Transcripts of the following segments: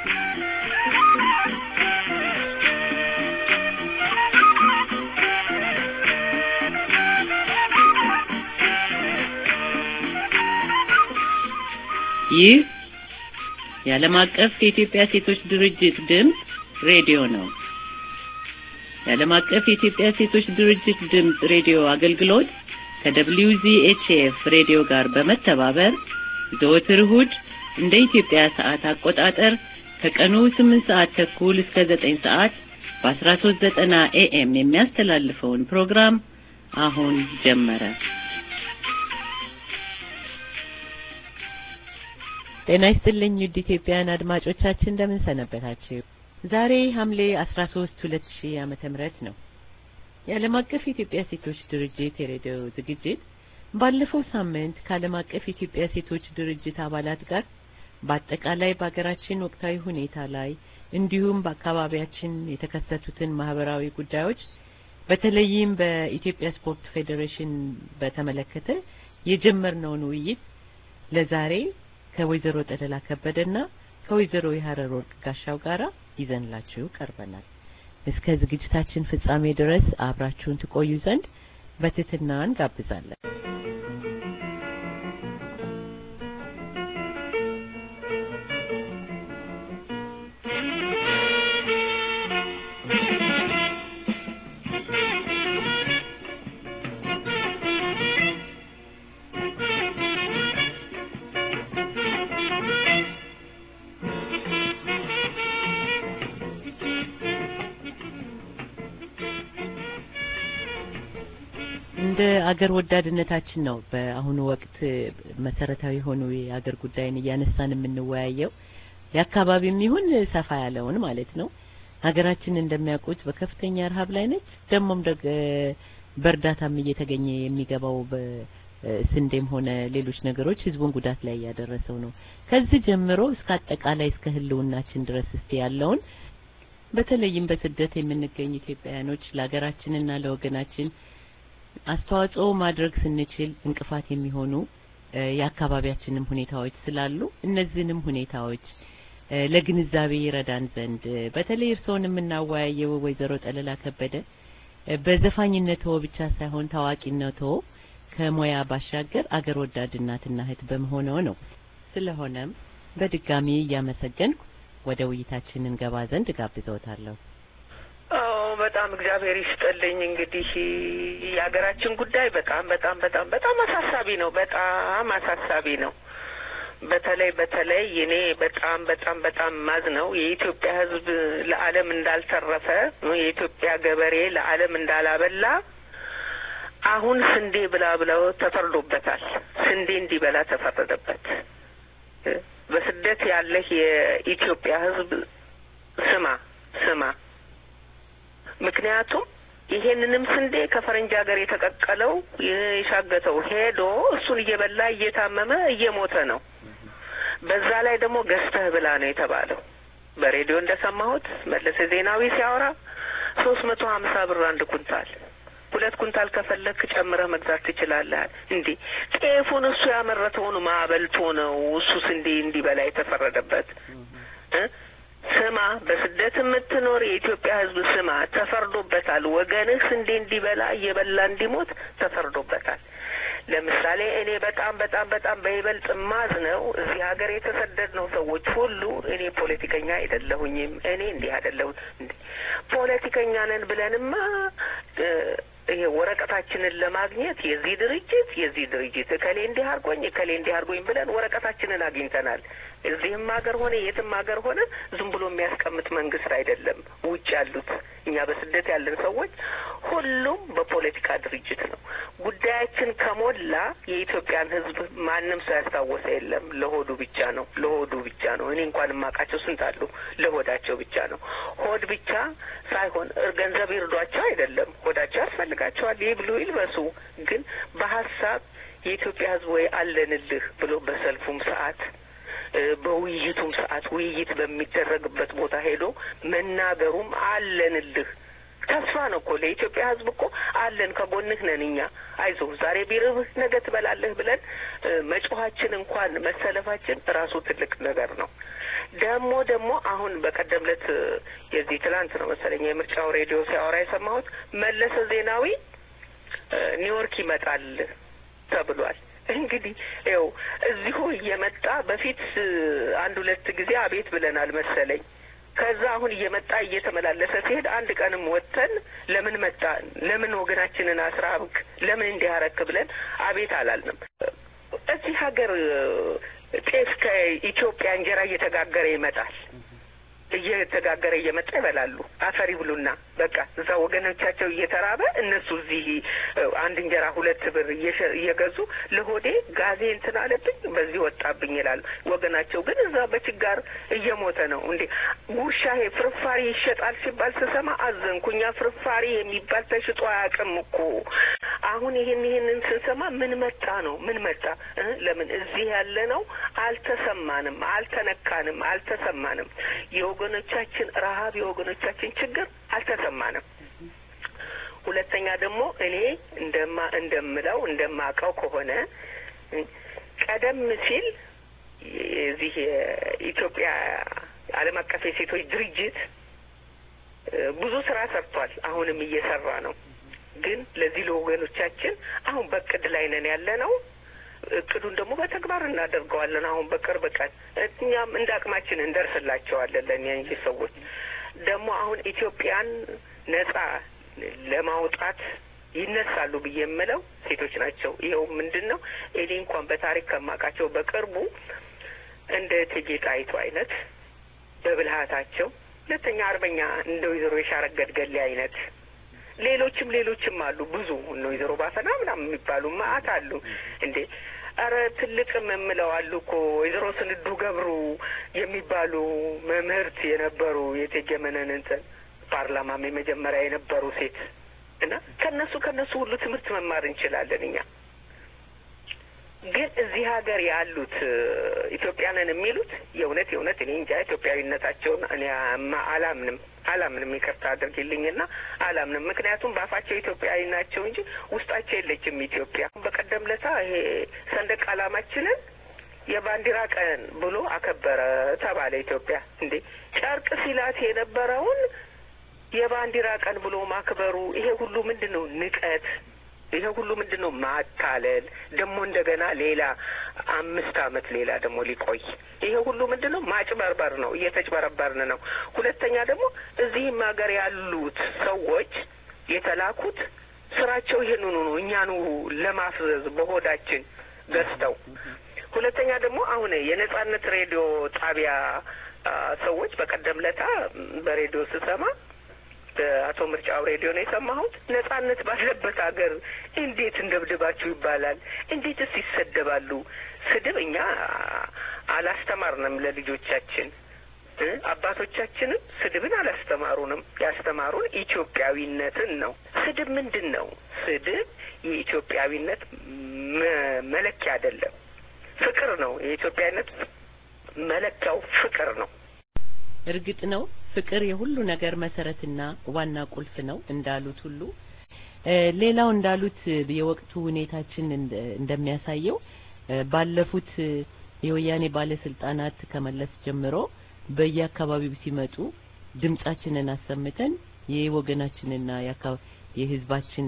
ይህ የዓለም አቀፍ የኢትዮጵያ ሴቶች ድርጅት ድምፅ ሬዲዮ ነው። የዓለም አቀፍ የኢትዮጵያ ሴቶች ድርጅት ድምፅ ሬዲዮ አገልግሎት ከWZHF ሬዲዮ ጋር በመተባበር ዘወትር እሁድ እንደ ኢትዮጵያ ሰዓት አቆጣጠር ከቀኑ 8 ሰዓት ተኩል እስከ 9 ሰዓት በ1390 ኤኤም የሚያስተላልፈውን ፕሮግራም አሁን ጀመረ። ጤና ይስጥልኝ ውድ ኢትዮጵያውያን አድማጮቻችን እንደምን ሰነበታችሁ? ዛሬ ሐምሌ 13 2000 ዓመተ ምህረት ነው። የዓለም አቀፍ የኢትዮጵያ ሴቶች ድርጅት የሬዲዮ ዝግጅት ባለፈው ሳምንት ከዓለም አቀፍ የኢትዮጵያ ሴቶች ድርጅት አባላት ጋር በአጠቃላይ በሀገራችን ወቅታዊ ሁኔታ ላይ እንዲሁም በአካባቢያችን የተከሰቱትን ማህበራዊ ጉዳዮች በተለይም በኢትዮጵያ ስፖርት ፌዴሬሽን በተመለከተ የጀመርነውን ውይይት ለዛሬ ከወይዘሮ ጠለላ ከበደና ከወይዘሮ የሀረር ወርቅ ጋሻው ጋራ ይዘንላችሁ ቀርበናል። እስከ ዝግጅታችን ፍጻሜ ድረስ አብራችሁን ትቆዩ ዘንድ በትህትና እንጋብዛለን። እንደ አገር ወዳድነታችን ነው በአሁኑ ወቅት መሰረታዊ የሆኑ የአገር ጉዳይን እያነሳን የምንወያየው የአካባቢም ይሁን ሰፋ ያለውን ማለት ነው። ሀገራችን እንደሚያውቁት በከፍተኛ ረሀብ ላይ ነች። ደግሞም ደግ በእርዳታም እየተገኘ የሚገባው በስንዴም ሆነ ሌሎች ነገሮች ህዝቡን ጉዳት ላይ እያደረሰው ነው። ከዚህ ጀምሮ እስከ አጠቃላይ እስከ ህልውናችን ድረስ እስቲ ያለውን በተለይም በስደት የምንገኝ ኢትዮጵያውያኖች ለሀገራችንና ለወገናችን አስተዋጽኦ ማድረግ ስንችል እንቅፋት የሚሆኑ የአካባቢያችንም ሁኔታዎች ስላሉ እነዚህንም ሁኔታዎች ለግንዛቤ ይረዳን ዘንድ በተለይ እርስዎን የምናወያየው ወይዘሮ ጠለላ ከበደ በዘፋኝነቶ ብቻ ሳይሆን ታዋቂነቶ ከሙያ ባሻገር አገር ወዳድ እናትና እህት በመሆነው ነው። ስለሆነም በድጋሚ እያመሰገንኩ ወደ ውይይታችን እንገባ ዘንድ ጋብዘውታለሁ። አዎ በጣም እግዚአብሔር ይስጥልኝ። እንግዲህ የሀገራችን ጉዳይ በጣም በጣም በጣም በጣም አሳሳቢ ነው። በጣም አሳሳቢ ነው። በተለይ በተለይ እኔ በጣም በጣም በጣም ማዝ ነው የኢትዮጵያ ሕዝብ ለዓለም እንዳልተረፈ የኢትዮጵያ ገበሬ ለዓለም እንዳላበላ አሁን ስንዴ ብላ ብለው ተፈርዶበታል። ስንዴ እንዲበላ ተፈረደበት። በስደት ያለህ የኢትዮጵያ ሕዝብ ስማ ስማ ምክንያቱም ይሄንንም ስንዴ ከፈረንጅ ሀገር የተቀቀለው የሻገተው ሄዶ እሱን እየበላ እየታመመ እየሞተ ነው። በዛ ላይ ደግሞ ገዝተህ ብላ ነው የተባለው። በሬዲዮ እንደሰማሁት መለሰ ዜናዊ ሲያወራ ሶስት መቶ ሀምሳ ብር አንድ ኩንታል፣ ሁለት ኩንታል ከፈለክ ጨምረህ መግዛት ትችላለህ። እንዴ ጤፉን እሱ ያመረተውን ማበልቶ ነው እሱ ስንዴ እንዲበላ የተፈረደበት እ ስማ በስደት የምትኖር የኢትዮጵያ ሕዝብ ስማ፣ ተፈርዶበታል። ወገንህ ስንዴ እንዲበላ እየበላ እንዲሞት ተፈርዶበታል። ለምሳሌ እኔ በጣም በጣም በጣም በይበልጥ ማዝ ነው እዚህ ሀገር የተሰደድነው ሰዎች ሁሉ እኔ ፖለቲከኛ አይደለሁኝም። እኔ እንዲህ አይደለሁ ፖለቲከኛ ነን ብለንማ ይሄ ወረቀታችንን ለማግኘት የዚህ ድርጅት የዚህ ድርጅት እከሌ እንዲህ አድርጎኝ እከሌ እንዲህ አድርጎኝ ብለን ወረቀታችንን አግኝተናል። እዚህም ሀገር ሆነ የትም ሀገር ሆነ ዝም ብሎ የሚያስቀምጥ መንግስት አይደለም። ውጭ ያሉት እኛ በስደት ያለን ሰዎች ሁሉም በፖለቲካ ድርጅት ነው። ጉዳያችን ከሞላ የኢትዮጵያን ሕዝብ ማንም ሰው ያስታወሰ የለም። ለሆዱ ብቻ ነው፣ ለሆዱ ብቻ ነው። እኔ እንኳን የማውቃቸው ስንት አሉ፣ ለሆዳቸው ብቻ ነው። ሆድ ብቻ ሳይሆን ገንዘብ ይርዷቸው አይደለም፣ ሆዳቸው ያስፈልጋቸዋል። ይብሉ ይልበሱ። ግን በሀሳብ የኢትዮጵያ ሕዝብ ወይ አለንልህ ብሎ በሰልፉም ሰዓት በውይይቱም ሰዓት ውይይት በሚደረግበት ቦታ ሄዶ መናገሩም አለንልህ ተስፋ ነው እኮ ለኢትዮጵያ ሕዝብ እኮ አለን፣ ከጎንህ ነን እኛ። አይዞህ ዛሬ ቢርብህ ነገ ትበላለህ ብለን መጮኋችን እንኳን መሰለፋችን ራሱ ትልቅ ነገር ነው። ደግሞ ደግሞ አሁን በቀደም ዕለት የዚህ ትላንት ነው መሰለኝ የምርጫው ሬዲዮ ሲያወራ የሰማሁት መለሰ ዜናዊ ኒውዮርክ ይመጣል ተብሏል። እንግዲህ ይኸው እዚሁ እየመጣ በፊት አንድ ሁለት ጊዜ አቤት ብለናል መሰለኝ። ከዛ አሁን እየመጣ እየተመላለሰ ሲሄድ አንድ ቀንም ወጥተን ለምን መጣ ለምን ወገናችንን አስራብክ ለምን እንዲህ አረክ ብለን አቤት አላልንም። እዚህ ሀገር ጤፍ ከኢትዮጵያ እንጀራ እየተጋገረ ይመጣል እየተጋገረ እየመጣ ይበላሉ። አፈር ይብሉና በቃ እዛ ወገኖቻቸው እየተራበ እነሱ እዚህ አንድ እንጀራ ሁለት ብር እየገዙ ለሆዴ ጋዜ እንትን አለብኝ በዚህ ወጣብኝ ይላሉ። ወገናቸው ግን እዛ በችጋር እየሞተ ነው። እንዴ ጉርሻ ይሄ ፍርፋሪ ይሸጣል ሲባል ስሰማ አዘንኩ። እኛ ፍርፋሪ የሚባል ተሽጦ አያውቅም እኮ። አሁን ይህን ይህንን ስንሰማ ምን መጣ ነው ምን መጣ? ለምን እዚህ ያለ ነው አልተሰማንም፣ አልተነካንም፣ አልተሰማንም የወገኖቻችን ረሀብ የወገኖቻችን ችግር አልተሰማንም። ሁለተኛ ደግሞ እኔ እንደማ እንደምለው እንደማውቀው ከሆነ ቀደም ሲል የዚህ የኢትዮጵያ ዓለም አቀፍ የሴቶች ድርጅት ብዙ ስራ ሰርቷል። አሁንም እየሰራ ነው። ግን ለዚህ ለወገኖቻችን አሁን በእቅድ ላይ ነን ያለ ነው። እቅዱን ደግሞ በተግባር እናደርገዋለን። አሁን በቅርብ ቀን እኛም እንደ አቅማችን እንደርስላቸዋለን። ለእነዚህ ሰዎች ደግሞ አሁን ኢትዮጵያን ነጻ ለማውጣት ይነሳሉ ብዬ የምለው ሴቶች ናቸው። ይኸው ምንድን ነው እኔ እንኳን በታሪክ ከማውቃቸው በቅርቡ እንደ እቴጌ ጣይቱ አይነት በብልሃታቸው፣ ሁለተኛ አርበኛ እንደ ወይዘሮ የሻረገድ ገሌ አይነት ሌሎችም ሌሎችም አሉ ብዙ እነ ወይዘሮ ባፈና ምናምን የሚባሉ ማአት አሉ እንዴ ኧረ ትልቅም የምለው አሉ እኮ ወይዘሮ ስንዱ ገብሩ የሚባሉ መምህርት የነበሩ የእቴጌ መነን እንትን ፓርላማም የመጀመሪያ የነበሩ ሴት እና ከነሱ ከነሱ ሁሉ ትምህርት መማር እንችላለን እኛ ግን እዚህ ሀገር ያሉት ኢትዮጵያንን የሚሉት የእውነት የእውነት እኔ እንጃ ኢትዮጵያዊነታቸውን እኔ አላምንም አላምንም ይቅርታ አድርጊልኝና አላምንም። ምክንያቱም በአፋቸው ኢትዮጵያዊ ናቸው እንጂ ውስጣቸው የለችም ኢትዮጵያ። በቀደም ለታ ይሄ ሰንደቅ ዓላማችንን የባንዲራ ቀን ብሎ አከበረ ተባለ። ኢትዮጵያ እንዴ ጨርቅ ሲላት የነበረውን የባንዲራ ቀን ብሎ ማክበሩ ይሄ ሁሉ ምንድን ነው? ንቀት ይሄ ሁሉ ምንድን ነው? ማታለል ደግሞ እንደገና ሌላ አምስት አመት ሌላ ደግሞ ሊቆይ ይሄ ሁሉ ምንድን ነው? ማጭበርበር ነው። እየተጭበረበርን ነው። ሁለተኛ ደግሞ እዚህም ሀገር ያሉት ሰዎች የተላኩት ስራቸው ይሄንኑ ነው፣ እኛኑ ለማፍዘዝ በሆዳችን ገዝተው። ሁለተኛ ደግሞ አሁን የነጻነት ሬዲዮ ጣቢያ ሰዎች በቀደም ለታ በሬዲዮ ስሰማ አቶ ምርጫው ሬዲዮ ነው የሰማሁት። ነጻነት ባለበት ሀገር እንዴት እንደብድባችሁ ይባላል? እንዴትስ ይሰደባሉ? ስድብ እኛ አላስተማርንም ለልጆቻችን። አባቶቻችንም ስድብን አላስተማሩንም። ያስተማሩን ኢትዮጵያዊነትን ነው። ስድብ ምንድን ነው? ስድብ የኢትዮጵያዊነት መለኪያ አይደለም፣ ፍቅር ነው። የኢትዮጵያዊነት መለኪያው ፍቅር ነው። እርግጥ ነው ፍቅር የሁሉ ነገር መሰረትና ዋና ቁልፍ ነው እንዳሉት ሁሉ ሌላው እንዳሉት የወቅቱ ሁኔታችን እንደሚያሳየው ባለፉት የወያኔ ባለስልጣናት ከመለስ ጀምሮ በየአካባቢው ሲመጡ ድምጻችንን አሰምተን የወገናችንና የህዝባችን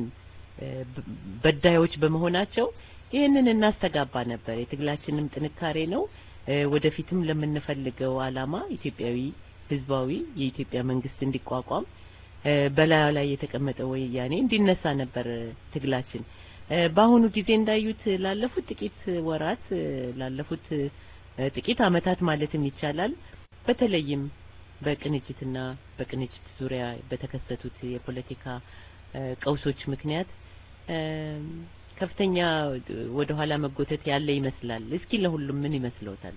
በዳዮች በመሆናቸው ይህንን እናስተጋባ ነበር። የትግላችንም ጥንካሬ ነው። ወደፊትም ለምንፈልገው አላማ ኢትዮጵያዊ ህዝባዊ የኢትዮጵያ መንግስት እንዲቋቋም በላዩ ላይ የተቀመጠ ወያኔ እንዲነሳ ነበር ትግላችን። በአሁኑ ጊዜ እንዳዩት ላለፉት ጥቂት ወራት ላለፉት ጥቂት አመታት ማለትም ይቻላል በተለይም በቅንጅትና በቅንጅት ዙሪያ በተከሰቱት የፖለቲካ ቀውሶች ምክንያት ከፍተኛ ወደ ኋላ መጎተት ያለ ይመስላል። እስኪ ለሁሉም ምን ይመስለውታል?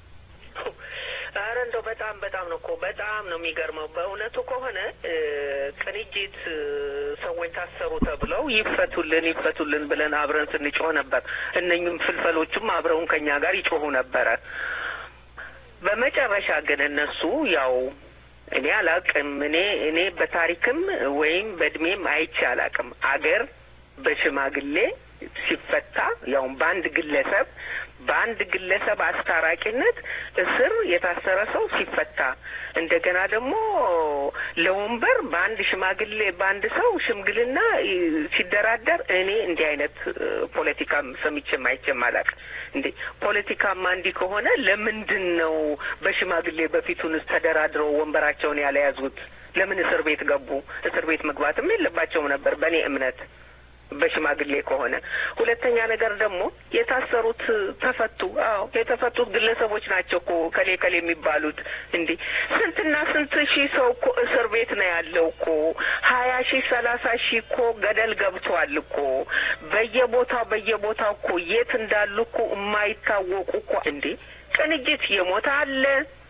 ኧረ እንደው በጣም በጣም ነው እኮ በጣም ነው የሚገርመው። በእውነቱ ከሆነ ቅንጅት ሰዎች ታሰሩ ተብለው ይፈቱልን ይፈቱልን ብለን አብረን ስንጮህ ነበር። እነኝም ፍልፈሎቹም አብረውን ከኛ ጋር ይጮሁ ነበረ። በመጨረሻ ግን እነሱ ያው እኔ አላቅም። እኔ እኔ በታሪክም ወይም በእድሜም አይቼ አላቅም። አገር በሽማግሌ ሲፈታ ያውም በአንድ ግለሰብ በአንድ ግለሰብ አስታራቂነት እስር የታሰረ ሰው ሲፈታ እንደገና ደግሞ ለወንበር በአንድ ሽማግሌ በአንድ ሰው ሽምግልና ሲደራደር እኔ እንዲህ አይነት ፖለቲካም ሰምቼም አይቼም አላውቅም። እንዴ ፖለቲካማ እንዲህ ከሆነ ለምንድን ነው በሽማግሌ በፊቱንስ ተደራድረው ወንበራቸውን ያለያዙት? ለምን እስር ቤት ገቡ? እስር ቤት መግባትም የለባቸውም ነበር በእኔ እምነት በሽማግሌ ከሆነ። ሁለተኛ ነገር ደግሞ የታሰሩት ተፈቱ። አዎ የተፈቱት ግለሰቦች ናቸው እኮ ከሌ ከሌ የሚባሉት። እንዴ ስንትና ስንት ሺህ ሰው እኮ እስር ቤት ነው ያለው እኮ ሀያ ሺህ ሰላሳ ሺህ እኮ ገደል ገብቷል እኮ በየቦታው በየቦታው እኮ የት እንዳሉ እኮ የማይታወቁ እኮ እንዴ ቅንጅት የሞተ አለ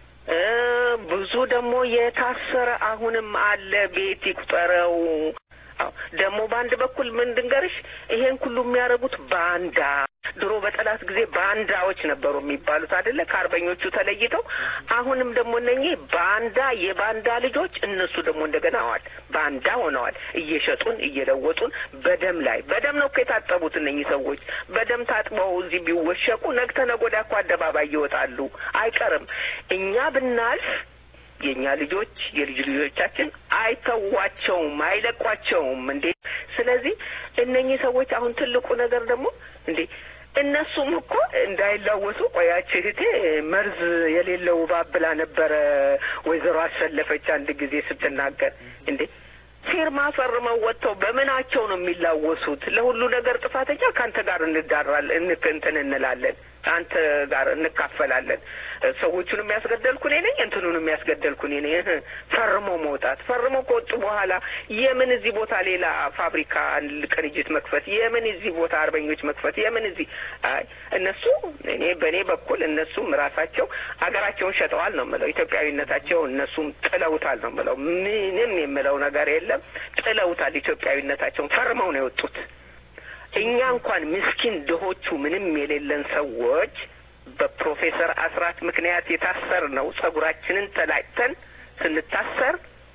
ብዙ ደግሞ የታሰረ አሁንም አለ። ቤት ይቁጠረው። ደግሞ በአንድ በኩል ምን ድንገርሽ ይሄን ሁሉ የሚያደርጉት ባንዳ ድሮ በጠላት ጊዜ ባንዳዎች ነበሩ የሚባሉት አይደለ? ከአርበኞቹ ተለይተው አሁንም ደግሞ እነኚህ ባንዳ የባንዳ ልጆች እነሱ ደግሞ እንደገና አዋል ባንዳ ሆነዋል። እየሸጡን እየለወጡን በደም ላይ በደም ነው እኮ የታጠቡት እነኚህ ሰዎች። በደም ታጥበው እዚህ ቢወሸቁ ነገ ተነገ ወዲያ እኮ አደባባይ ይወጣሉ። አይቀርም እኛ ብናልፍ የእኛ ልጆች የልጅ ልጆቻችን አይተዋቸውም፣ አይለቋቸውም። እንዴ ስለዚህ እነኚህ ሰዎች አሁን ትልቁ ነገር ደግሞ እንዴ እነሱም እኮ እንዳይላወሱ ቆያች እህቴ መርዝ የሌለው እባብ ብላ ነበረ ወይዘሮ አሰለፈች አንድ ጊዜ ስትናገር እንዴ ፊርማ ፈርመው ወጥተው በምናቸው ነው የሚላወሱት? ለሁሉ ነገር ጥፋተኛ ከአንተ ጋር እንዳራል እንክ እንትን እንላለን አንተ ጋር እንካፈላለን። ሰዎቹን የሚያስገደልኩ እኔ ነኝ፣ እንትኑን የሚያስገደልኩ እኔ ነኝ። ፈርሞ መውጣት ፈርሞ ከወጡ በኋላ የምን እዚህ ቦታ ሌላ ፋብሪካ ቅንጅት መክፈት፣ የምን እዚህ ቦታ አርበኞች መክፈት፣ የምን እዚህ አይ እነሱ እኔ በእኔ በኩል እነሱም ራሳቸው ሀገራቸውን ሸጠዋል ነው የምለው። ኢትዮጵያዊነታቸው እነሱም ጥለውታል ነው የምለው። ምንም የምለው ነገር የለም። ጥለውታል። ኢትዮጵያዊነታቸውን ፈርመው ነው የወጡት። እኛ እንኳን ምስኪን ድሆቹ ምንም የሌለን ሰዎች በፕሮፌሰር አስራት ምክንያት የታሰር ነው ጸጉራችንን ተላጭተን ስንታሰር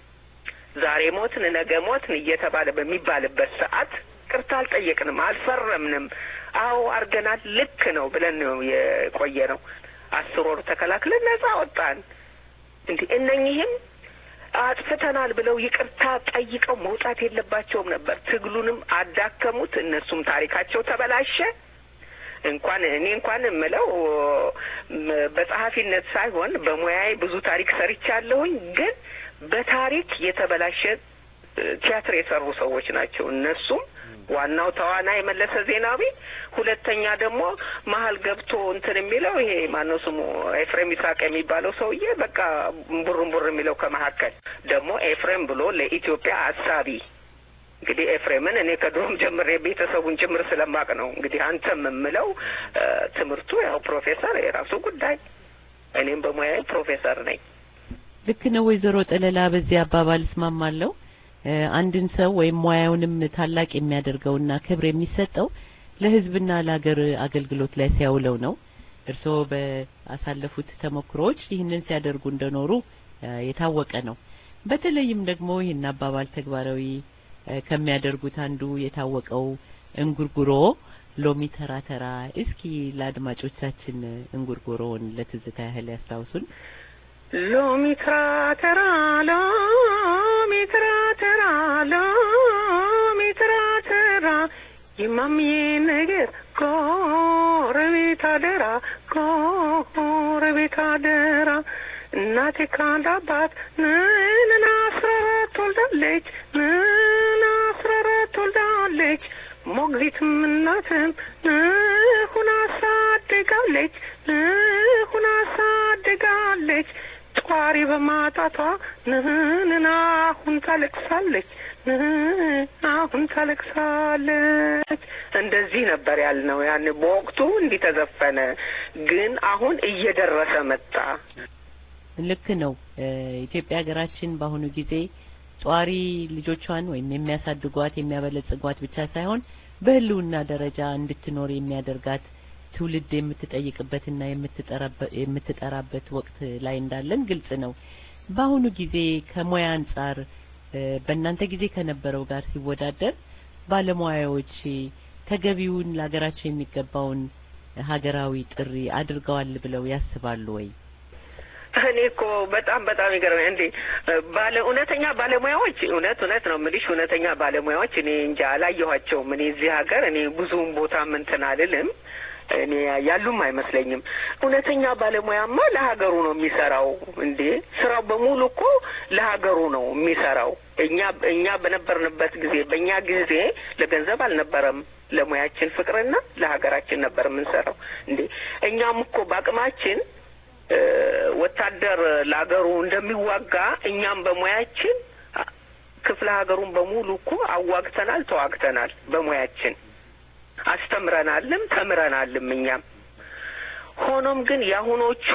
ዛሬ ሞትን ነገ ሞትን እየተባለ በሚባልበት ሰዓት ቅርታ አልጠየቅንም፣ አልፈረምንም። አዎ አርገናል፣ ልክ ነው ብለን ነው የቆየ ነው። አስር ወር ተከላክለን ነጻ ወጣን። እንዲህ እነኚህም አጥፍተናል ብለው ይቅርታ ጠይቀው መውጣት የለባቸውም ነበር። ትግሉንም አዳከሙት። እነሱም ታሪካቸው ተበላሸ። እንኳን እኔ እንኳን የምለው በጸሐፊነት ሳይሆን በሙያዬ ብዙ ታሪክ ሰርቻለሁኝ። ግን በታሪክ የተበላሸ ቲያትር የሰሩ ሰዎች ናቸው። እነሱም ዋናው ተዋናይ መለሰ ዜናዊ፣ ሁለተኛ ደግሞ መሀል ገብቶ እንትን የሚለው ይሄ ማነው ስሙ ኤፍሬም ይስሐቅ የሚባለው ሰውዬ በቃ ቡርን ቡር የሚለው ከመካከል ደግሞ ኤፍሬም ብሎ ለኢትዮጵያ አሳቢ እንግዲህ ኤፍሬምን እኔ ከድሮም ጀምሬ ቤተሰቡን ጭምር ስለማቅ ነው። እንግዲህ አንተም የምለው ትምህርቱ ያው ፕሮፌሰር የራሱ ጉዳይ፣ እኔም በሙያዬ ፕሮፌሰር ነኝ። ልክ ነው ወይዘሮ ጠለላ፣ በዚህ አባባል እስማማለሁ። አንድን ሰው ወይም ሙያውንም ታላቅ የሚያደርገውና ክብር የሚሰጠው ለሕዝብና ለሀገር አገልግሎት ላይ ሲያውለው ነው። እርስዎ በአሳለፉት ተሞክሮዎች ይህንን ሲያደርጉ እንደኖሩ የታወቀ ነው። በተለይም ደግሞ ይህን አባባል ተግባራዊ ከሚያደርጉት አንዱ የታወቀው እንጉርጉሮ ሎሚ ተራ ተራ፣ እስኪ ለአድማጮቻችን እንጉርጉሮውን ለትዝታ ያህል ያስታውሱን። ሎሚ ተራ ተራ ሎሚ ተራ ተራ ሎሚ ተራ ተራ የማምዬ ነገር ጎረቤት አደራ ጎረቤት አደራ እናቴ ከአንድ አባት ንን አስራ አራት ወልዳለች ንን አስራ አራት ወልዳለች ሞግዚትም እናትም ሁና አሳድጋለች ሁና አሳድጋለች ጧሪ በማጣቷ ንህንን አሁን ታለቅሳለች አሁን ታለቅሳለች። እንደዚህ ነበር ያልነው ያን በወቅቱ እንዲህ ተዘፈነ። ግን አሁን እየደረሰ መጣ። ልክ ነው። ኢትዮጵያ ሀገራችን በአሁኑ ጊዜ ጧሪ ልጆቿን ወይም የሚያሳድጓት የሚያበለጽጓት ብቻ ሳይሆን በሕልውና ደረጃ እንድትኖር የሚያደርጋት ትውልድ የምትጠይቅበትና የምትጠራበት ወቅት ላይ እንዳለን ግልጽ ነው። በአሁኑ ጊዜ ከሙያ አንጻር በእናንተ ጊዜ ከነበረው ጋር ሲወዳደር ባለሙያዎች ተገቢውን ለሀገራቸው የሚገባውን ሀገራዊ ጥሪ አድርገዋል ብለው ያስባሉ ወይ? እኔ እኮ በጣም በጣም ይገርመኝ እንዴ ባለ እውነተኛ ባለሙያዎች እውነት እውነት ነው የምልሽ እውነተኛ ባለሙያዎች እኔ እንጃ አላየኋቸውም። እኔ እዚህ ሀገር እኔ ብዙም ቦታ እንትን አልልም እኔ ያሉም አይመስለኝም። እውነተኛ ባለሙያማ ለሀገሩ ነው የሚሰራው። እንዴ ስራው በሙሉ እኮ ለሀገሩ ነው የሚሰራው። እኛ እኛ በነበርንበት ጊዜ በእኛ ጊዜ ለገንዘብ አልነበረም፣ ለሙያችን ፍቅርና ለሀገራችን ነበር የምንሰራው። እንዴ እኛም እኮ በአቅማችን ወታደር ለሀገሩ እንደሚዋጋ እኛም በሙያችን ክፍለ ሀገሩን በሙሉ እኮ አዋግተናል፣ ተዋግተናል በሙያችን አስተምረናልም ተምረናልም እኛም። ሆኖም ግን የአሁኖቹ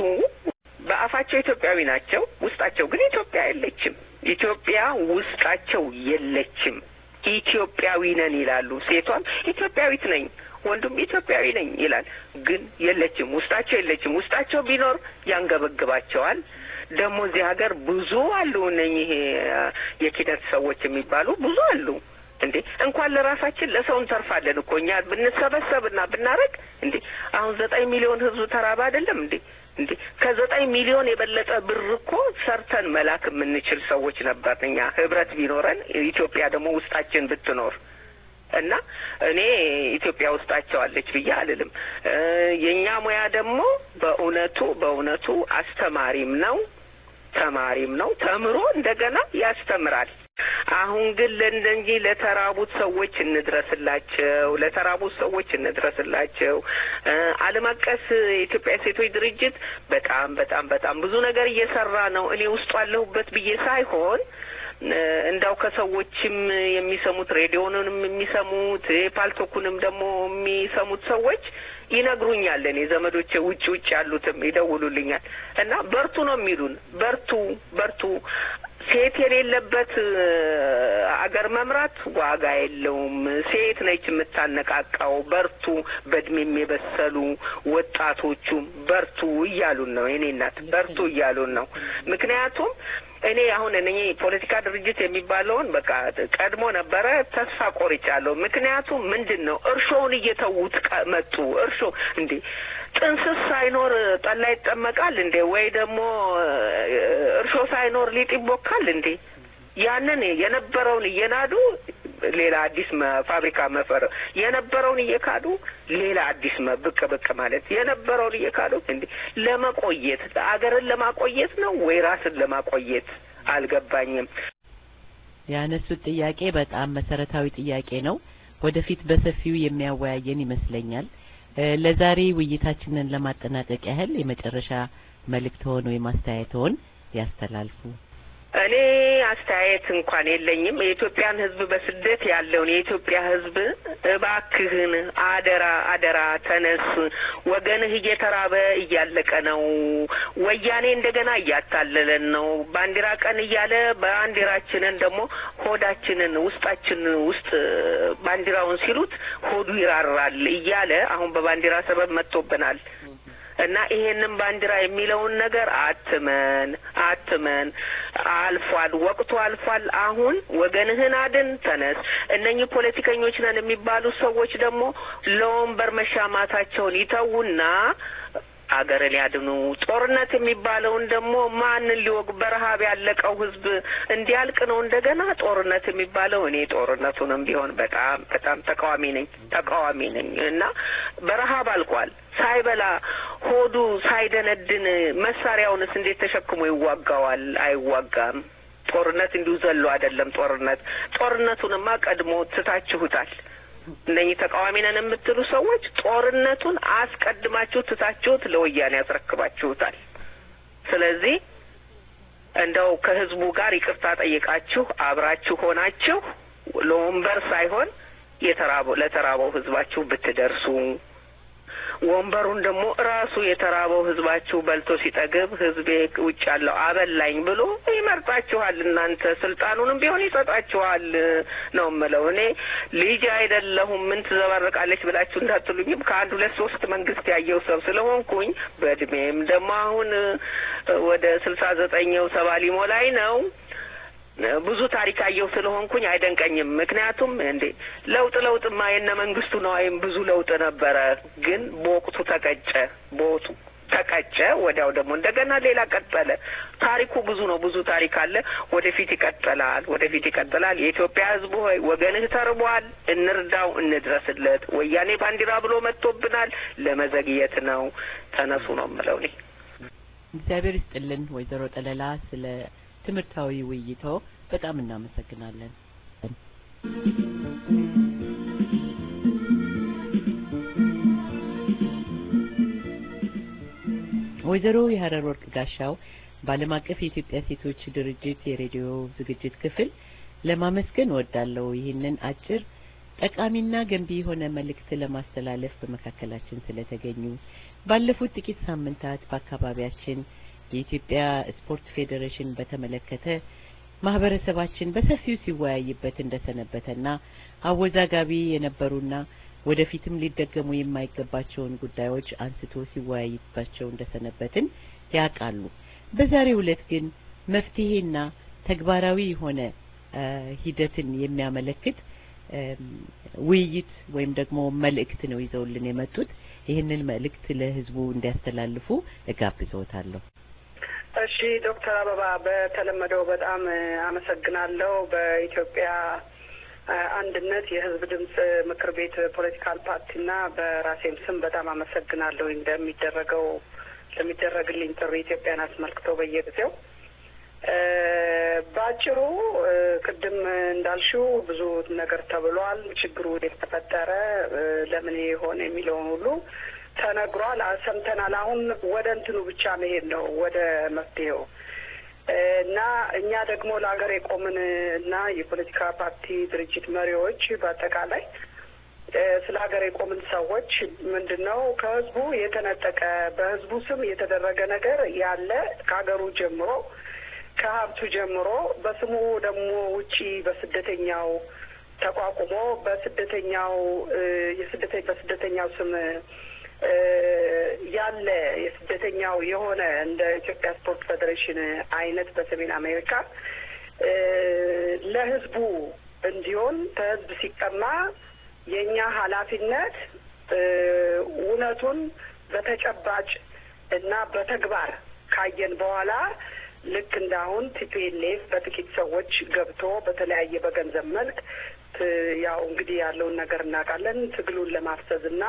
በአፋቸው ኢትዮጵያዊ ናቸው፣ ውስጣቸው ግን ኢትዮጵያ የለችም። ኢትዮጵያ ውስጣቸው የለችም። ኢትዮጵያዊ ነን ይላሉ። ሴቷም ኢትዮጵያዊት ነኝ፣ ወንዱም ኢትዮጵያዊ ነኝ ይላል። ግን የለችም፣ ውስጣቸው የለችም። ውስጣቸው ቢኖር ያንገበግባቸዋል። ደግሞ እዚህ ሀገር ብዙ አሉ እነኚህ የኪነት ሰዎች የሚባሉ ብዙ አሉ። እንዴ እንኳን ለራሳችን ለሰው እንተርፋለን እኮ እኛ ብንሰበሰብና ብናረግ እንዴ አሁን ዘጠኝ ሚሊዮን ህዝብ ተራባ አይደለም እንዴ እንዴ ከዘጠኝ ሚሊዮን የበለጠ ብር እኮ ሰርተን መላክ የምንችል ሰዎች ነበር እኛ ህብረት ቢኖረን ኢትዮጵያ ደግሞ ውስጣችን ብትኖር እና እኔ ኢትዮጵያ ውስጣቸው አለች ብዬ አልልም። የእኛ ሙያ ደግሞ በእውነቱ በእውነቱ አስተማሪም ነው ተማሪም ነው። ተምሮ እንደገና ያስተምራል። አሁን ግን ለእንደዚህ ለተራቡት ሰዎች እንድረስላቸው፣ ለተራቡት ሰዎች እንድረስላቸው። ዓለም አቀፍ የኢትዮጵያ ሴቶች ድርጅት በጣም በጣም በጣም ብዙ ነገር እየሰራ ነው። እኔ ውስጡ አለሁበት ብዬ ሳይሆን እንዳው ከሰዎችም የሚሰሙት ሬዲዮንንም የሚሰሙት ፓልቶኩንም ደግሞ የሚሰሙት ሰዎች ይነግሩኛል። እኔ ዘመዶቼ ውጭ ውጭ ያሉትም ይደውሉልኛል እና በርቱ ነው የሚሉን። በርቱ በርቱ ሴት የሌለበት አገር መምራት ዋጋ የለውም። ሴት ነች የምታነቃቃው። በርቱ፣ በእድሜም የበሰሉ ወጣቶቹም በርቱ እያሉን ነው። የኔ እናት በርቱ እያሉን ነው። ምክንያቱም እኔ አሁን እኔ ፖለቲካ ድርጅት የሚባለውን በቃ ቀድሞ ነበረ ተስፋ ቆርጫለሁ። ምክንያቱም ምንድን ነው እርሾውን እየተዉት መጡ። እርሾ እንዴ ጥንስስ ሳይኖር ጠላ ይጠመቃል እንዴ? ወይ ደግሞ እርሾ ሳይኖር ሊጥ ይቦካል እንዴ? ያንን የነበረውን እየናዱ ሌላ አዲስ ፋብሪካ መፈር የነበረውን እየካዱ ሌላ አዲስ ብቅ ብቅ ማለት የነበረውን እየካዱ እንዴ ለመቆየት አገርን ለማቆየት ነው ወይ ራስን ለማቆየት አልገባኝም። ያነሱት ጥያቄ በጣም መሰረታዊ ጥያቄ ነው። ወደፊት በሰፊው የሚያወያየን ይመስለኛል። ለዛሬ ውይይታችንን ለማጠናቀቅ ያህል የመጨረሻ መልእክት ሆኖ የማስተያየትዎን ያስተላልፉ። እኔ አስተያየት እንኳን የለኝም። የኢትዮጵያን ሕዝብ በስደት ያለውን የኢትዮጵያ ሕዝብ እባክህን አደራ አደራ ተነስ፣ ወገንህ እየተራበ እያለቀ ነው። ወያኔ እንደገና እያታለለን ነው። ባንዲራ ቀን እያለ ባንዲራችንን ደግሞ ሆዳችንን ውስጣችን ውስጥ ባንዲራውን ሲሉት ሆዱ ይራራል እያለ አሁን በባንዲራ ሰበብ መጥቶብናል። እና ይሄንን ባንዲራ የሚለውን ነገር አትመን አትመን። አልፏል፣ ወቅቱ አልፏል። አሁን ወገንህን አድን፣ ተነስ። እነኚህ ፖለቲከኞች ነን የሚባሉ ሰዎች ደግሞ ለወንበር መሻማታቸውን ይተዉና አገርን ያድኑ። ጦርነት የሚባለውን ደግሞ ማንን ሊወግ በረሀብ ያለቀው ህዝብ እንዲያልቅ ነው እንደገና ጦርነት የሚባለው። እኔ ጦርነቱንም ቢሆን በጣም በጣም ተቃዋሚ ነኝ ተቃዋሚ ነኝ እና በረሀብ አልቋል። ሳይበላ ሆዱ ሳይደነድን መሳሪያውንስ እንዴት ተሸክሞ ይዋጋዋል? አይዋጋም። ጦርነት እንዲሁ ዘሎ አይደለም። ጦርነት ጦርነቱንማ ቀድሞ ትታችሁታል። እነኚህ ተቃዋሚ ነን የምትሉ ሰዎች ጦርነቱን አስቀድማችሁ ትታችሁት ለወያኔ ያስረክባችሁታል። ስለዚህ እንደው ከህዝቡ ጋር ይቅርታ ጠይቃችሁ አብራችሁ ሆናችሁ ለወንበር ሳይሆን የተራበው ለተራበው ህዝባችሁ ብትደርሱ ወንበሩን ደግሞ ራሱ የተራበው ህዝባችሁ በልቶ ሲጠግብ ህዝቤ ውጭ ያለው አበላኝ ብሎ ይመርጣችኋል። እናንተ ስልጣኑንም ቢሆን ይሰጣችኋል ነው የምለው። እኔ ልጅ አይደለሁም ምን ትዘባርቃለች ብላችሁ እንዳትሉኝም ከአንድ ሁለት ሶስት መንግስት ያየው ሰው ስለሆንኩኝ በእድሜም ደግሞ አሁን ወደ ስልሳ ዘጠኘው ሰባ ሊሞላኝ ነው። ብዙ ታሪክ አየሁ ስለሆንኩኝ አይደንቀኝም። ምክንያቱም እንዴ ለውጥ ለውጥማ የነ መንግስቱ ነዋይም ብዙ ለውጥ ነበረ፣ ግን በወቅቱ ተቀጨ። በወቅቱ ተቀጨ። ወዲያው ደግሞ እንደገና ሌላ ቀጠለ። ታሪኩ ብዙ ነው። ብዙ ታሪክ አለ። ወደፊት ይቀጥላል። ወደፊት ይቀጥላል። የኢትዮጵያ ሕዝብ ሆይ ወገንህ ተርቧል፣ እንርዳው፣ እንድረስለት። ወያኔ ባንዲራ ብሎ መጥቶብናል። ለመዘግየት ነው። ተነሱ ነው የምለው እኔ። እግዚአብሔር ይስጥልን ወይዘሮ ጠለላ ስለ ትምህርታዊ ውይይቶ በጣም እናመሰግናለን። ወይዘሮ የሀረር ወርቅ ጋሻው በዓለም አቀፍ የኢትዮጵያ ሴቶች ድርጅት የሬዲዮ ዝግጅት ክፍል ለማመስገን እወዳለሁ። ይህንን አጭር ጠቃሚና ገንቢ የሆነ መልእክት ለማስተላለፍ በመካከላችን ስለተገኙ ባለፉት ጥቂት ሳምንታት በአካባቢያችን የኢትዮጵያ ስፖርት ፌዴሬሽን በተመለከተ ማህበረሰባችን በሰፊው ሲወያይበት እንደሰነበተና አወዛጋቢ የነበሩና ወደፊትም ሊደገሙ የማይገባቸውን ጉዳዮች አንስቶ ሲወያይባቸው እንደሰነበትን ያውቃሉ። በዛሬው ዕለት ግን መፍትሄና ተግባራዊ የሆነ ሂደትን የሚያመለክት ውይይት ወይም ደግሞ መልእክት ነው ይዘውልን የመጡት። ይህንን መልእክት ለህዝቡ እንዲያስተላልፉ እጋብዘዎታለሁ። እሺ ዶክተር አበባ በተለመደው በጣም አመሰግናለሁ። በኢትዮጵያ አንድነት የህዝብ ድምጽ ምክር ቤት ፖለቲካል ፓርቲና በራሴም ስም በጣም አመሰግናለሁ እንደሚደረገው ለሚደረግልኝ ጥሪ ኢትዮጵያን አስመልክቶ በየጊዜው በአጭሩ ቅድም እንዳልሽው ብዙ ነገር ተብሏል። ችግሩ የተፈጠረ ለምን የሆነ የሚለውን ሁሉ ተነግሯል፣ ሰምተናል። አሁን ወደ እንትኑ ብቻ መሄድ ነው ወደ መፍትሄው እና እኛ ደግሞ ለሀገር የቆምን እና የፖለቲካ ፓርቲ ድርጅት መሪዎች በአጠቃላይ ስለ ሀገር የቆምን ሰዎች ምንድን ነው ከህዝቡ የተነጠቀ በህዝቡ ስም የተደረገ ነገር ያለ ከሀገሩ ጀምሮ ከሀብቱ ጀምሮ በስሙ ደግሞ ውጪ በስደተኛው ተቋቁሞ በስደተኛው የስደተ በስደተኛው ስም ያለ የስደተኛው የሆነ እንደ ኢትዮጵያ ስፖርት ፌዴሬሽን አይነት በሰሜን አሜሪካ ለህዝቡ እንዲሆን ከህዝብ ሲቀማ የእኛ ኃላፊነት እውነቱን በተጨባጭ እና በተግባር ካየን በኋላ ልክ እንዳሁን ቲፒኤልኤፍ በጥቂት ሰዎች ገብቶ በተለያየ በገንዘብ መልክ ያው እንግዲህ ያለውን ነገር እናውቃለን። ትግሉን ለማፍሰዝ እና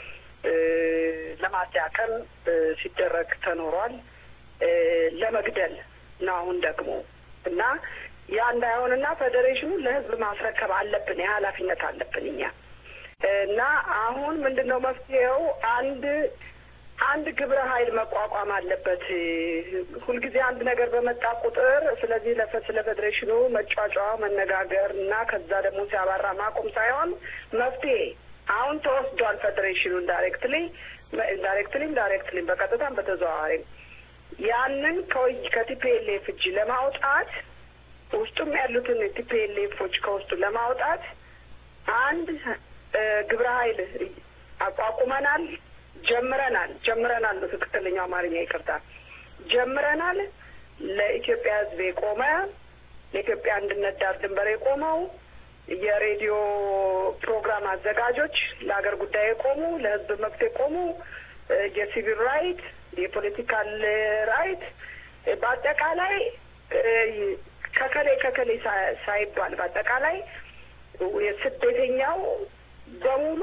ለማዳከም ሲደረግ ተኖሯል። ለመግደል ነው አሁን ደግሞ እና ያ እንዳይሆንና ፌዴሬሽኑ ለህዝብ ማስረከብ አለብን፣ የኃላፊነት አለብን እኛ እና አሁን ምንድን ነው መፍትሄው? አንድ አንድ ግብረ ኃይል መቋቋም አለበት። ሁልጊዜ አንድ ነገር በመጣ ቁጥር ስለዚህ ስለ ፌዴሬሽኑ መጫጫ መነጋገር እና ከዛ ደግሞ ሲያባራ ማቆም ሳይሆን መፍትሄ አሁን ተወስዷል። ፌዴሬሽኑን ዳይሬክትሊ ዳይሬክትሊም ዳይሬክትሊም በቀጥታም በተዘዋዋሪም ያንን ከቲፒኤልኤፍ እጅ ለማውጣት ውስጡም ያሉትን ቲፒኤልኤፎች ከውስጡ ለማውጣት አንድ ግብረ ኃይል አቋቁመናል። ጀምረናል ጀምረናል ነው ትክክለኛው አማርኛ ይቅርታ፣ ጀምረናል። ለኢትዮጵያ ሕዝብ የቆመ ለኢትዮጵያ አንድነት ዳር ድንበር የቆመው የሬዲዮ ፕሮግራም አዘጋጆች፣ ለሀገር ጉዳይ የቆሙ ለሕዝብ መብት የቆሙ የሲቪል ራይት፣ የፖለቲካል ራይት በአጠቃላይ ከከሌ ከከሌ ሳይባል በአጠቃላይ የስደተኛው በሙሉ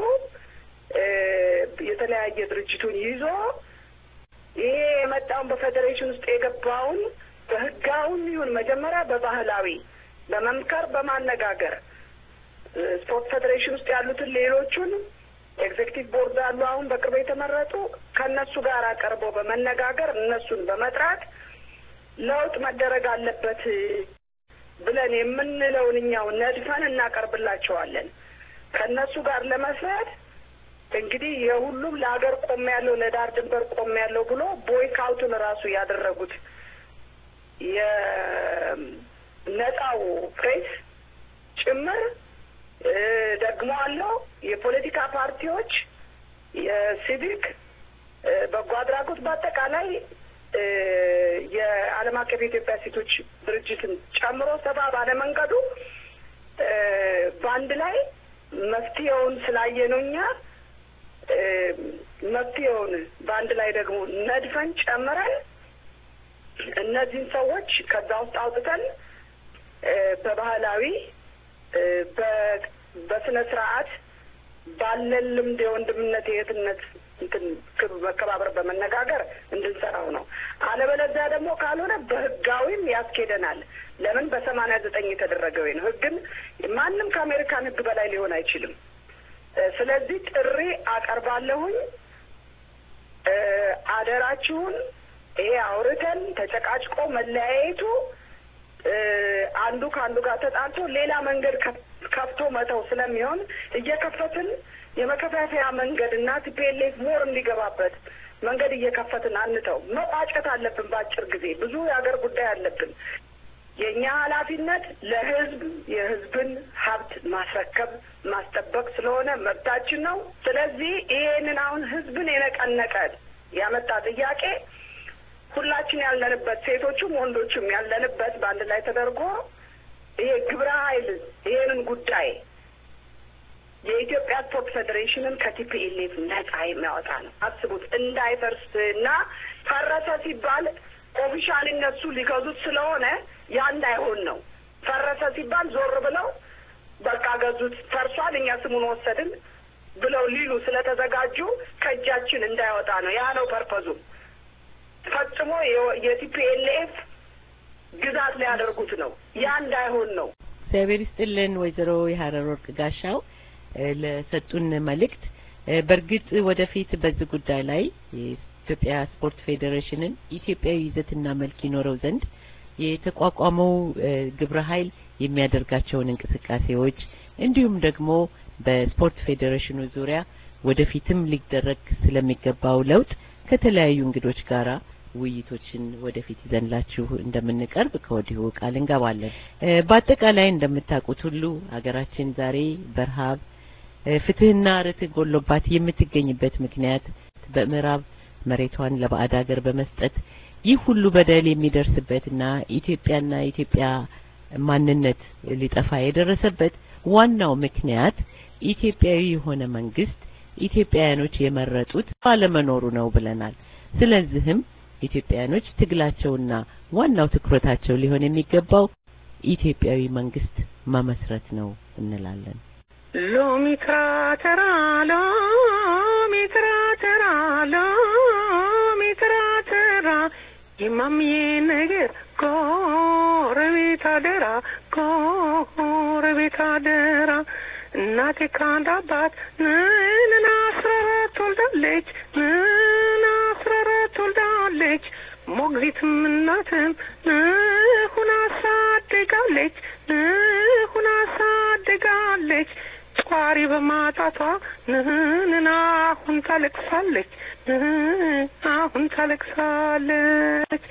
የተለያየ ድርጅቱን ይዞ ይሄ የመጣውን በፌዴሬሽን ውስጥ የገባውን በህጋውን ይሁን መጀመሪያ በባህላዊ በመምከር በማነጋገር ስፖርት ፌዴሬሽን ውስጥ ያሉትን ሌሎቹን ኤግዜክቲቭ ቦርድ አሉ አሁን በቅርቡ የተመረጡ ከእነሱ ጋር ቀርቦ በመነጋገር እነሱን በመጥራት ለውጥ መደረግ አለበት ብለን የምንለውን እኛው ነድፈን እናቀርብላቸዋለን። ከእነሱ ጋር ለመስራት እንግዲህ የሁሉም ለሀገር ቆም ያለው ለዳር ድንበር ቆም ያለው ብሎ ቦይካውቱን ራሱ ያደረጉት የነጻው ፕሬስ ጭምር ደግሞ አለው የፖለቲካ ፓርቲዎች፣ የሲቪክ በጎ አድራጎት በአጠቃላይ አቀፍ የኢትዮጵያ ሴቶች ድርጅትን ጨምሮ ሰፋ ባለ መንገዱ በአንድ ላይ መፍትሄውን ስላየ ነው እኛ መፍትሄውን በአንድ ላይ ደግሞ ነድፈን ጨምረን እነዚህን ሰዎች ከዛ ውስጥ አውጥተን በባህላዊ በስነ ስርዓት ባለን ልምድ የወንድምነት የእህትነት እንትን መከባበር በመነጋገር እንድንሰራው ነው። አለበለዚያ ደግሞ ካልሆነ በህጋዊም ያስኬደናል። ለምን በሰማንያ ዘጠኝ የተደረገው ነው። ህግን ማንም ከአሜሪካን ህግ በላይ ሊሆን አይችልም። ስለዚህ ጥሪ አቀርባለሁኝ። አደራችሁን ይሄ አውርተን ተጨቃጭቆ መለያየቱ አንዱ ከአንዱ ጋር ተጣልቶ ሌላ መንገድ ከፍቶ መተው ስለሚሆን እየከፈትን የመከፋፈያ መንገድ እና ቲፒኤልኤፍ ሞር እንዲገባበት መንገድ እየከፈትን አንተው። መቋጨት አለብን። በአጭር ጊዜ ብዙ የሀገር ጉዳይ አለብን። የእኛ ኃላፊነት ለህዝብ የህዝብን ሀብት ማስረከብ ማስጠበቅ ስለሆነ መብታችን ነው። ስለዚህ ይሄንን አሁን ህዝብን የነቀነቀ ያመጣ ጥያቄ ሁላችን ያለንበት ሴቶቹም ወንዶቹም ያለንበት በአንድ ላይ ተደርጎ ይሄ ግብረ ኃይል ይሄንን ጉዳይ የኢትዮጵያ ስፖርት ፌዴሬሽንን ከቲፒኤልኤፍ ነጻ የሚያወጣ ነው። አስቡት እንዳይፈርስ እና ፈረሰ ሲባል ኦፊሻል እነሱ ሊገዙት ስለሆነ ያ እንዳይሆን ነው። ፈረሰ ሲባል ዞር ብለው በቃ ገዙት፣ ፈርሷል፣ እኛ ስሙን ወሰድን ብለው ሊሉ ስለተዘጋጁ ከእጃችን እንዳይወጣ ነው። ያ ነው ፐርፐዙ። ፈጽሞ የቲፒኤልኤፍ ግዛት ሊያደርጉት ነው። ያ እንዳይሆን ነው። እግዚአብሔር ይስጥልን ወይዘሮ የሀረር ወርቅ ጋሻው ለሰጡን መልእክት። በእርግጥ ወደፊት በዚህ ጉዳይ ላይ የኢትዮጵያ ስፖርት ፌዴሬሽንን ኢትዮጵያዊ ይዘትና መልክ ይኖረው ዘንድ የተቋቋመው ግብረ ኃይል የሚያደርጋቸውን እንቅስቃሴዎች እንዲሁም ደግሞ በስፖርት ፌዴሬሽኑ ዙሪያ ወደፊትም ሊደረግ ስለሚገባው ለውጥ ከተለያዩ እንግዶች ጋራ ውይይቶችን ወደፊት ይዘንላችሁ እንደምንቀርብ ከወዲሁ ቃል እንገባለን። በአጠቃላይ እንደምታውቁት ሁሉ ሀገራችን ዛሬ በረሃብ ፍትህና ርትዕ ጎሎባት የምትገኝበት ምክንያት በምዕራብ መሬቷን ለባዕድ ሀገር በመስጠት ይህ ሁሉ በደል የሚደርስበትና ኢትዮጵያና ኢትዮጵያ ማንነት ሊጠፋ የደረሰበት ዋናው ምክንያት ኢትዮጵያዊ የሆነ መንግስት ኢትዮጵያውያኖች የመረጡት ባለመኖሩ ነው ብለናል። ስለዚህም ኢትዮጵያውያኖች ትግላቸውና ዋናው ትኩረታቸው ሊሆን የሚገባው ኢትዮጵያዊ መንግስት መመስረት ነው እንላለን። ሎሚ ትራተራ ሎሚ ትራተራ ሎሚ ትራተራ የማምዬ ነገር ጎረቤት አደራ ጎረቤት አደራ እናቴ ከአንድ አባት ምን አስራ አራት ወልዳለች ምን አስራ አራት ወልዳለች ሞግዚትም እናትም ሁና አሳድጋለች ሁና አሳድጋለች ጧሪ በማጣቷ ንህንን አሁን ታለቅሳለች አሁን ታለቅሳለች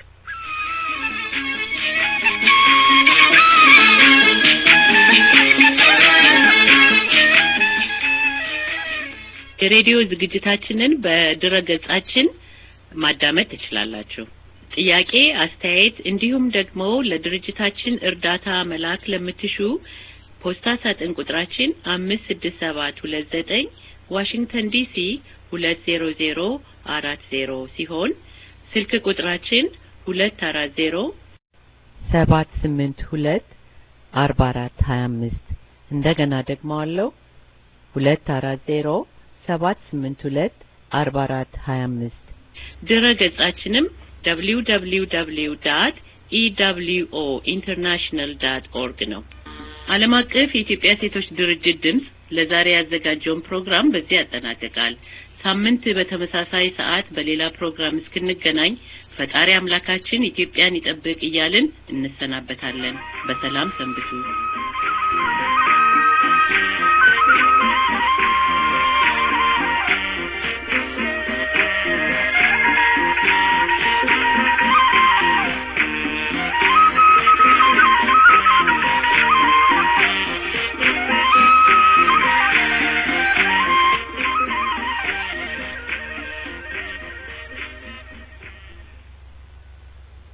የሬዲዮ ዝግጅታችንን በድረ ገጻችን ማዳመጥ ትችላላችሁ። ጥያቄ፣ አስተያየት እንዲሁም ደግሞ ለድርጅታችን እርዳታ መላክ ለምትሹ ፖስታ ሳጥን ቁጥራችን አምስት ስድስት ሰባት ሁለት ዘጠኝ ዋሽንግተን ዲሲ ሁለት ዜሮ ዜሮ አራት ዜሮ ሲሆን ስልክ ቁጥራችን ሁለት አራት ዜሮ ሰባት ስምንት ሁለት አርባ አራት ሀያ አምስት እንደገና ደግሞ አለው ሁለት አራት ዜሮ ሰባት ስምንት ሁለት አርባ አራት ሀያ አምስት ድረ ገጻችንም ደብሊው ደብሊው ደብሊው ዳት ኢደብሊውኦ ኢንተርናሽናል ዳት ኦርግ ነው። ዓለም አቀፍ የኢትዮጵያ ሴቶች ድርጅት ድምጽ ለዛሬ ያዘጋጀውን ፕሮግራም በዚህ ያጠናቅቃል። ሳምንት በተመሳሳይ ሰዓት በሌላ ፕሮግራም እስክንገናኝ ፈጣሪ አምላካችን ኢትዮጵያን ይጠብቅ እያልን እንሰናበታለን። በሰላም ሰንብቱ።